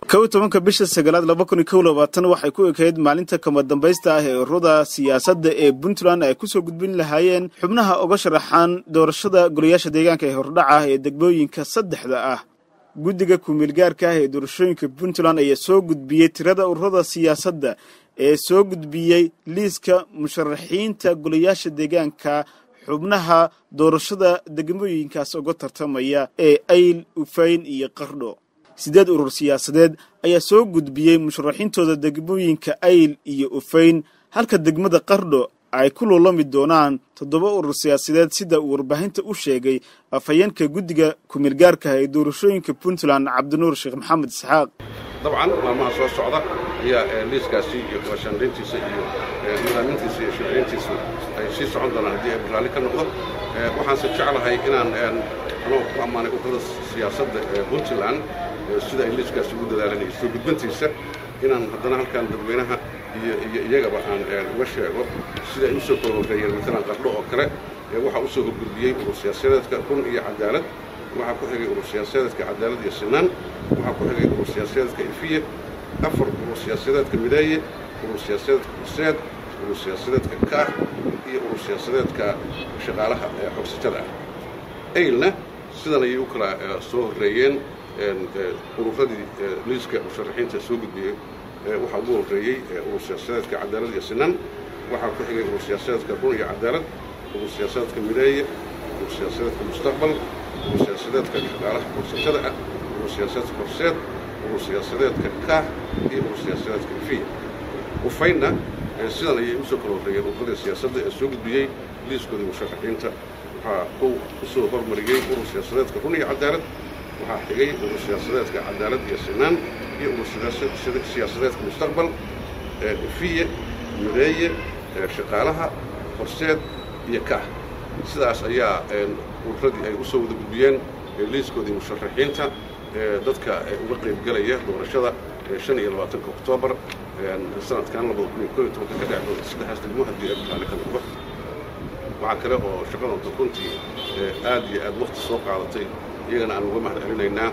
kow tobanka bisha sagaalaad laba kun iyo kow labaatan waxay ku ekayd maalinta kama dambaysta ah ee ururada siyaasadda ee puntland ay kusoo gudbin lahaayeen xubnaha uga sharaxaan doorashada golayaasha deegaanka ee hordhaca ah ee degmooyinka saddexda ah guddiga kumeelgaarka ah ee doorashooyinka puntland ayaa soo gudbiyey tirada ururada siyaasadda ee soo gudbiyey liiska musharaxiinta golayaasha deegaanka xubnaha doorashada degmooyinkaas uga tartamaya ee ayl ufayn iyo qardho siddeed urur siyaasadeed ayaa soo gudbiyey musharaxiintooda degmooyinka ayl iyo ufayn halka degmada qardho ay ku luulami doonaan toddoba urur siyaasadeed sida uu warbaahinta u sheegay afhayeenka guddiga kumeelgaarkaah ee doorashooyinka puntland cabdinuur sheekh maxamed isxaaq dabcan maalmaha soo socda ayaa liiskaasi iyo shandhayntiisa iyo nidaamintiisa iyo sharciyayntiisa ay sii socon doonaan haddii ay baraalli ka noqdo waxaanse jeclahay inaan anoo ku ammaanay ururada siyaasadda ee puntland sida ay liiskaasi ugu dadaalan iyo soo gudbantiisa inaan haddana halkaan dadweynaha iyo iyo iyagaba aan uga sheego sida ay u soo kororeeyeen matalan qardho oo kale waxaa u soo horgudbiyey urur siyaasadeedka run iyo cadaalad waxaa ku xigay urur siyaasadeedka cadaalad iyo sinaan waxaa ku xigay urur siyaasadeedka ifiye afar urur siyaasadeedka mideeye urur siyaasadeedka horseed urur siyaasadeedka kaah iyo urur siyaasadeedka shaqaalaha ee xogsatada ah aylna sidan ayay u kala soo horreeyeen ururadii liiska musharaxiinta soo gudbiyey waxaa ugu horreeyey urur siyaasadeedka cadaalad iyo sinaan waxaa ku xigay urur siyaasadeedka run iyo cadaalad urur siyaasadeedka mideeye urur siyaasadeedka mustaqbal urur siyaasadeedka shaqaalaha xogsatada ah urur siyaasadeedka horseed urur siyaasadeedka kaah iyo urur siyaasadeedka ifiya ufaynna sidan ayay u soo kala horreeyeen ururadii siyaasadda ee soo gudbiyey liiskoodii musharaxiinta waxaa kow u soo hormariyey urur siyaasadeedka run iyo cadaalad waxaa xigay urur siyaasadeedka cadaalad iyo sinaan iyo urur siyaasadeedka mustaqbal ifiye mideeye shaqaalaha horseed iyo kaah sidaas ayaa ururadii ay u soo wada gudbiyeen liiskoodii musharaxiinta dadka uga qaybgelaya doorashada shan iyo labaatanka oktoobar sanadkan labada kun iyo koo iyo tobanka ka dhec doonta saddexdaas degmo haddii ay baraalli ka noqdo waxaa kale oo shaqadoonta runtii aad iyo aad wakti soo qaadatay iyagana aan uga mahad celinaynaa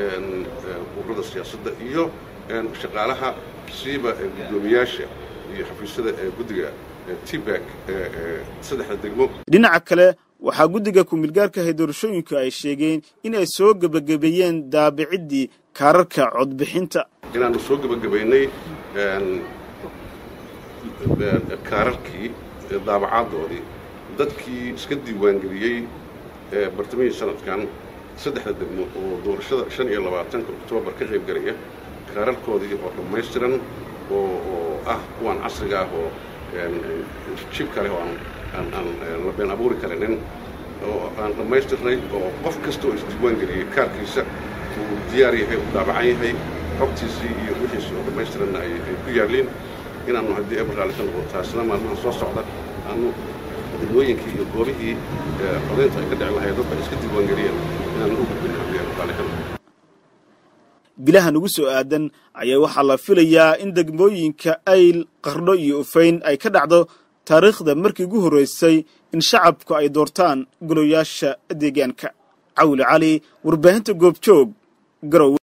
ururada siyaasadda iyo shaqaalaha siiba guddoomiyaasha iyo xafiisyada ee guddiga tibak saddexda degmo dhinaca kale waxaa guddiga kumeelgaarka ah ee doorashooyinku ay sheegeen in ay soo gebagabeeyeen daabiciddii kaararka codbixinta inaannu soo gebagabaynay kaararkii daabacaaddoodii dadkii iska diiwaangeliyey bartamihii sanadkan saddexda degmo oo doorashada shan iyo labaatanka oktoobar ka qayb gelaya kaararkoodii oo dhammaystiran oo ah kuwaan casriga ah oo jib kale oo aan la been abuuri karinin oo aan dhammaystirnay oo qof kasta oo isdiiwaangeliyey kaarkiisa uu diyaar yahay uu daabacan yahay xogtiisii iyo wixiisi oo dhammaystiranna ay ku yaalliin inaannu haddii ebraalli ka noqdo taasina maalmaha soo socda aanu degmooyinkii iyo goobihii codaynta ay ka dhici lahayd dadka iska diiwaangeliyeen inaannu u gudbin haddii ebraalli ka noqdo bilahan ugu soo aadan ayaa waxaa la filayaa in degmooyinka ayl qardho iyo ufayn ay ka dhacdo taariikhda markii ugu horraysay in shacabku ay doortaan goloyaasha deegaanka cawli cali warbaahinta goobjoog garow